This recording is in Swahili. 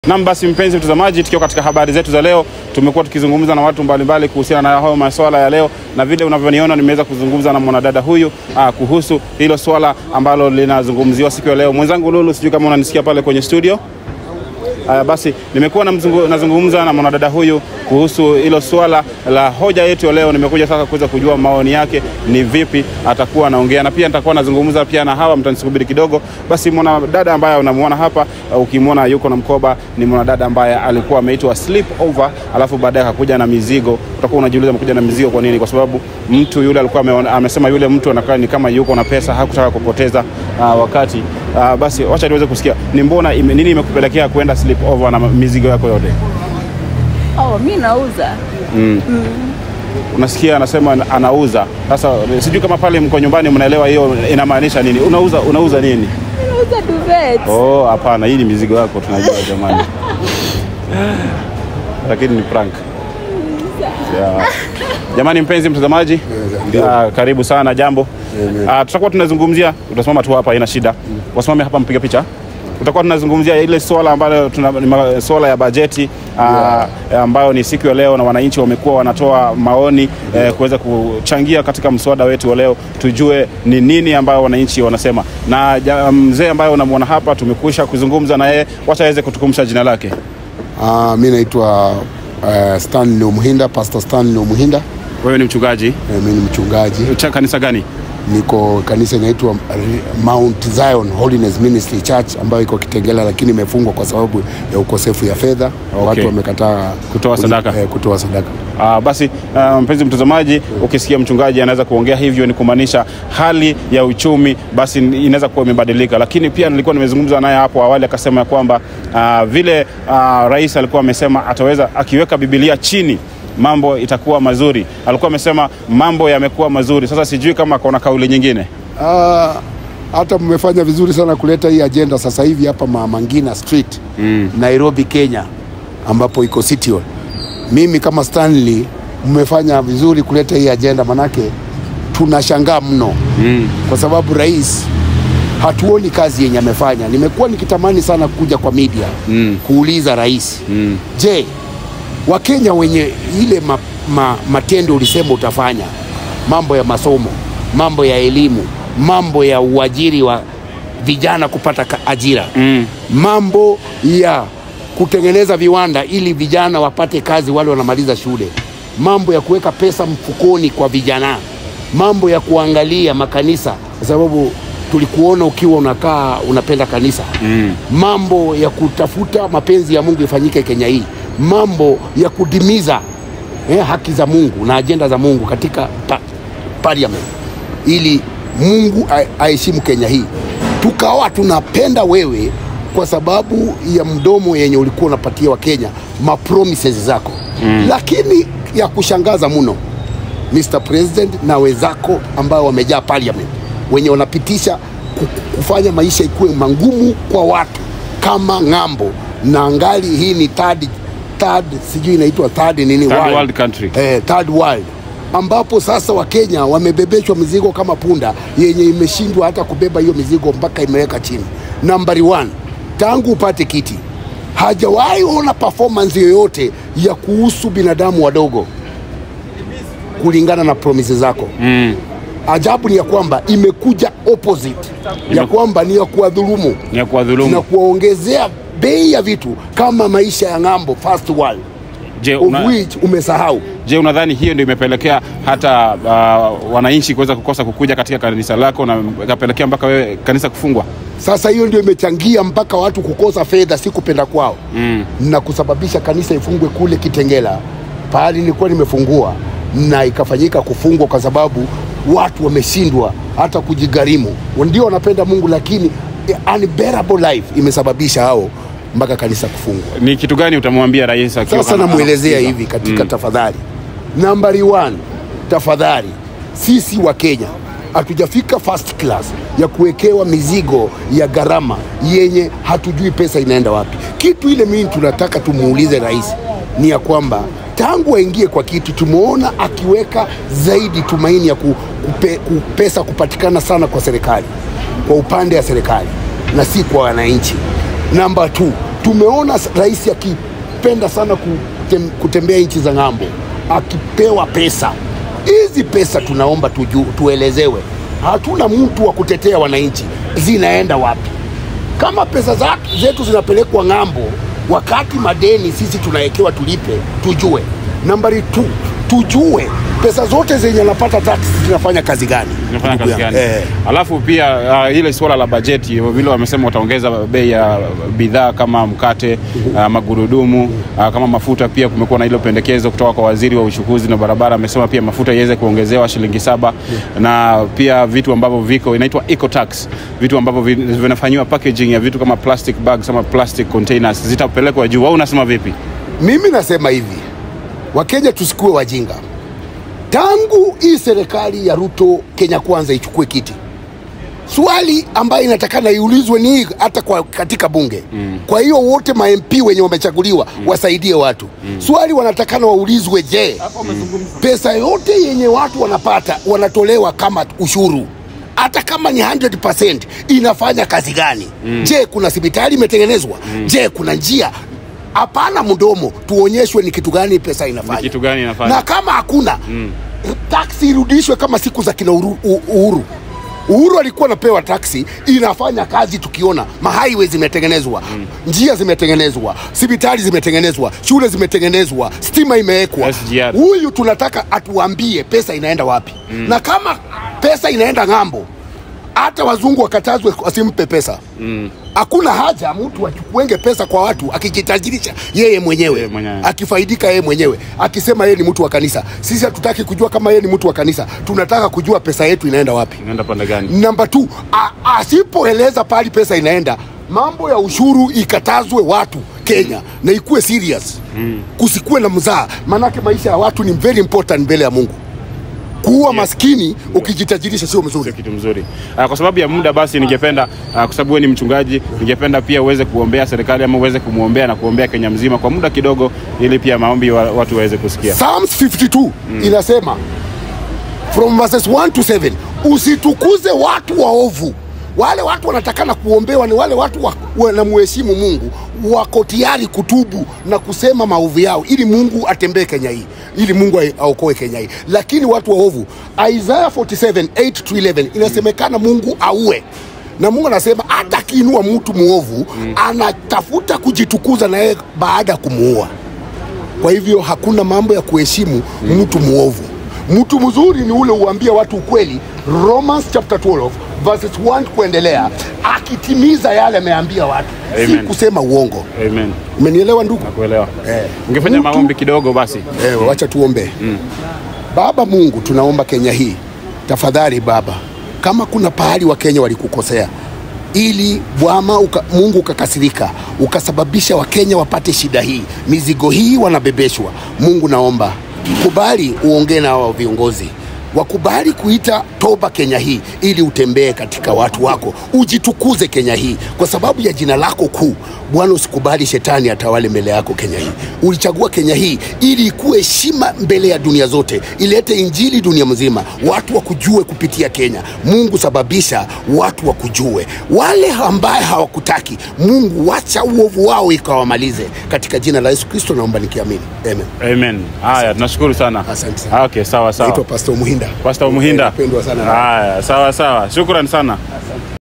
Nam, basi mpenzi mtazamaji, tukiwa katika habari zetu za leo, tumekuwa tukizungumza na watu mbalimbali kuhusiana na hayo masuala ya leo, na vile unavyoniona nimeweza kuzungumza na mwanadada huyu aa, kuhusu hilo swala ambalo linazungumziwa siku ya leo. Mwenzangu Lulu, sijui kama unanisikia pale kwenye studio. Aya, basi nimekuwa namzungu- nazungumza na mwanadada huyu kuhusu hilo swala la hoja yetu ya leo. Nimekuja sasa kuweza kujua maoni yake ni vipi atakuwa anaongea, na pia nitakuwa nazungumza pia na hawa, mtanisubiri kidogo. Basi mwanadada ambaye unamuona hapa, uh, ukimwona yuko na mkoba, ni mwanadada ambaye alikuwa ameitwa sleep over, alafu baadaye akakuja na mizigo. Utakuwa unajiuliza amekuja na mizigo kwa nini? Kwa sababu mtu yule alikuwa ameona- amesema yule mtu anakaa ni kama yuko na pesa, hakutaka kupoteza uh, wakati uh, basi wacha niweze kusikia ni mbona ime, nini imekupelekea kwenda sleep over na mizigo yako yote Oh, mi nauza. unasikia anasema anauza sasa sijui kama pale mko nyumbani mnaelewa hiyo inamaanisha nini unauza unauza nini Mi nauza duvet. oh hapana hii ni mizigo yako tunajua jamani lakini ni prank yeah. jamani mpenzi mtazamaji uh, karibu sana jambo uh, tutakuwa tunazungumzia utasimama tu hapa haina shida wasimame hapa mpiga picha tutakuwa tunazungumzia ile swala ambalo tuna ni ma- swala ya bajeti uh, ambayo ni siku ya leo na wananchi wamekuwa wanatoa maoni eh, kuweza kuchangia katika mswada wetu wa leo tujue ni nini ambayo wananchi wanasema na ja- mzee ambaye unamwona hapa tumekwisha kuzungumza na yeye wacha aweze kutukumbusha jina lake Uh, mi naitwa uh, Stanley Umuhinda, Pastor Stanley Umuhinda. wewe ni mchungaji Uh, mi ni mchungaji, cha kanisa gani niko kanisa inaitwa uh, Mount Zion Holiness Ministry Church ambayo iko Kitengela, lakini imefungwa kwa sababu ya ukosefu ya fedha. Okay. Watu wamekataa Kutoa kuli- sadaka. eh, kutoa sadaka. Uh, basi uh, mpenzi mtazamaji, ukisikia mchungaji anaweza kuongea hivyo ni kumaanisha hali ya uchumi basi inaweza kuwa imebadilika, lakini pia nilikuwa nimezungumza naye hapo awali akasema ya kwamba uh, vile uh, rais alikuwa amesema ataweza akiweka Biblia chini mambo itakuwa mazuri. Alikuwa amesema mambo yamekuwa mazuri. Sasa sijui kama kuna kauli nyingine. Ah, hata mmefanya vizuri sana kuleta hii ajenda sasa hivi hapa Ma- Mangina Street mm. Nairobi, Kenya, ambapo iko City Hall. Mimi kama Stanley, mmefanya vizuri kuleta hii ajenda, manake tunashangaa mno mm. kwa sababu rais hatuoni kazi yenye amefanya. Nimekuwa nikitamani sana kuja kwa media mm. kuuliza rais mm. je, Wakenya wenye ile ma, ma, matendo ulisema utafanya, mambo ya masomo, mambo ya elimu, mambo ya uajiri wa vijana kupata ka- ajira mm. mambo ya kutengeneza viwanda ili vijana wapate kazi wale wanamaliza shule, mambo ya kuweka pesa mfukoni kwa vijana, mambo ya kuangalia makanisa, kwa sababu tulikuona ukiwa unakaa unapenda kanisa mm. mambo ya kutafuta mapenzi ya Mungu ifanyike Kenya hii, mambo ya kudimiza eh, haki za Mungu na ajenda za Mungu katika pa, parliament ili Mungu a- aheshimu Kenya hii. Tukawa tunapenda wewe kwa sababu ya mdomo yenye ulikuwa unapatia Wakenya mapromises zako mm. lakini ya kushangaza mno Mr. President na wenzako ambao wamejaa parliament wenye wanapitisha ku- kufanya maisha ikuwe mangumu kwa watu kama ng'ambo na ngali hii ni third, third sijui inaitwa third nini Third world country. eh, third world ambapo sasa Wakenya wamebebeshwa mizigo kama punda yenye imeshindwa hata kubeba hiyo mizigo mpaka imeweka chini. Nambari one, tangu upate kiti hajawahi ona performance yoyote ya kuhusu binadamu wadogo kulingana na promises zako mm. Ajabu ni ya kwamba imekuja opposite ya kwamba ni ya kuwadhulumu Ni ya na kuwadhulumu. kuwaongezea bei ya vitu kama maisha ya ng'ambo first world Je, of una, which umesahau je, unadhani hiyo ndio imepelekea hata uh, wananchi kuweza kukosa kukuja katika kanisa lako na ikapelekea mpaka wewe kanisa kufungwa? Sasa hiyo ndio imechangia mpaka watu kukosa fedha, si kupenda kwao mm. na kusababisha kanisa ifungwe kule Kitengela, pahali nilikuwa nimefungua, na ikafanyika kufungwa kwa sababu watu wameshindwa hata kujigharimu. Ndio wanapenda Mungu, lakini eh, unbearable life imesababisha hao mpaka kanisa kufungwa. Ni kitu gani utamwambia rais akiwa Sasa kama- namwelezea anakusikiza? hivi katika mm. tafadhali, nambari one, tafadhali, sisi wa Kenya hatujafika first class ya kuwekewa mizigo ya gharama yenye hatujui pesa inaenda wapi. Kitu ile mimi tunataka tumuulize rais ni ya kwamba tangu aingie kwa kitu tumeona akiweka zaidi tumaini ya ku, kupe, ku, pesa kupatikana sana kwa serikali, kwa upande ya serikali na si kwa wananchi. Namba tu, Tumeona s- rais akipenda sana kutem, kutembea nchi za ng'ambo, akipewa pesa. Hizi pesa tunaomba tuju, tuelezewe, hatuna mtu wa kutetea wananchi, zinaenda wapi? Kama pesa za, zetu zinapelekwa ng'ambo, wakati madeni sisi tunawekewa tulipe, tujue. Nambari tu, tujue pesa zote zenye anapata tax zinafanya kazi gani? Inafanya ndugu kazi yangu? gani? Eh. Alafu pia uh, ile suala la bajeti vile wamesema wataongeza bei ya bidhaa kama mkate uh, magurudumu uh, kama mafuta. Pia kumekuwa na hilo pendekezo kutoka kwa waziri wa uchukuzi na barabara, amesema pia mafuta iweze kuongezewa shilingi saba na pia vitu ambavyo viko inaitwa eco tax, vitu ambavyo vi- vinafanyiwa packaging ya vitu kama plastic bags ama plastic containers zitapelekwa juu. Au unasema vipi? Mimi nasema hivi, Wakenya tusikuwe wajinga. Tangu hii serikali ya Ruto Kenya Kwanza ichukue kiti, swali ambayo inatakana iulizwe ni hii hata kwa katika bunge mm. Kwa hiyo wote ma MP wenye wamechaguliwa mm. wasaidie watu mm. Swali wanatakana waulizwe, je, pesa yote yenye watu wanapata wanatolewa kama ushuru hata kama ni 100% inafanya kazi gani? mm. Je, kuna hospitali imetengenezwa? mm. Je, kuna njia? Hapana, mdomo, tuonyeshwe ni kitu gani pesa inafanya, Ni kitu gani inafanya? na kama hakuna mm. taksi irudishwe kama siku za kina Uhuru. Uhuru, Uhuru alikuwa anapewa taksi, inafanya kazi, tukiona mahaiwe zimetengenezwa mm. njia zimetengenezwa, hospitali zimetengenezwa, shule zimetengenezwa, stima imewekwa. SGR. Huyu tunataka atuambie pesa inaenda wapi mm. na kama pesa inaenda ng'ambo, hata wazungu wakatazwe wasimpe pesa hakuna haja mtu achukuenge pesa kwa watu akijitajirisha yeye mwenyewe, Yeye mwenyewe. akifaidika yeye mwenyewe akisema yeye ni mtu wa kanisa. Sisi hatutaki kujua kama yeye ni mtu wa kanisa, tunataka kujua pesa yetu inaenda wapi. Inaenda pande gani? Namba tu, asipoeleza pali pesa inaenda, mambo ya ushuru ikatazwe watu Kenya na ikuwe serious mm. Kusikuwe na mzaa, maanake maisha ya watu ni very important mbele ya Mungu. Kuua maskini ukijitajirisha sio mzuri. sio kitu mzuri. Uh, kwa sababu ya muda basi, ningependa uh, kwa sababu wewe ni mchungaji, ningependa pia uweze kuombea serikali ama uweze kumwombea na kuombea Kenya mzima kwa muda kidogo, ili pia maombi wa, watu waweze kusikia. Psalms 52 inasema from verses 1 to 7 usitukuze watu waovu wale watu wanatakana kuombewa ni wale watu wa- wanamheshimu mungu wako tayari kutubu na kusema maovu yao ili mungu atembee kenya hii ili mungu ai- aokoe kenya hii lakini watu waovu isaya 47 8 to 11 inasemekana mungu aue na mungu anasema hata akiinua mtu mwovu anatafuta kujitukuza naye baada ya kumuua kwa hivyo hakuna mambo ya kuheshimu mtu mwovu. Mtu mzuri ni ule uambia watu ukweli, Romans chapter 12 verses 1 kuendelea, akitimiza yale ameambia watu, si Amen. kusema uongo. Amen. Umenielewa ndugu? Nakuelewa. Eh. Ungefanya Mtu- maombi kidogo basi. Eh, wacha tuombe. Baba Mungu, tunaomba Kenya hii, tafadhali Baba, kama kuna pahali wa Kenya walikukosea ili Bwana uka, Mungu ukakasirika ukasababisha Wakenya wapate shida hii, mizigo hii wanabebeshwa. Mungu naomba kubali uongee na hawa viongozi wakubali kuita toba Kenya hii ili utembee katika watu wako, ujitukuze Kenya hii kwa sababu ya jina lako kuu. Bwana, usikubali shetani atawale mbele yako Kenya hii. Ulichagua Kenya hii ili ikuwe heshima mbele ya dunia zote, ilete injili dunia mzima, watu wakujue kupitia Kenya. Mungu, sababisha watu wakujue. Wale ambaye hawakutaki Mungu, wacha uovu wao ikawamalize, katika jina la Yesu Kristo naomba nikiamini, amen. Amen. Haya, tunashukuru sana. Asante sana. Okay, sawa sawa. Naitwa Pastor Muhinda. Pastor Muhinda. Napendwa sana na Haya, sawa sawa. Shukrani sana.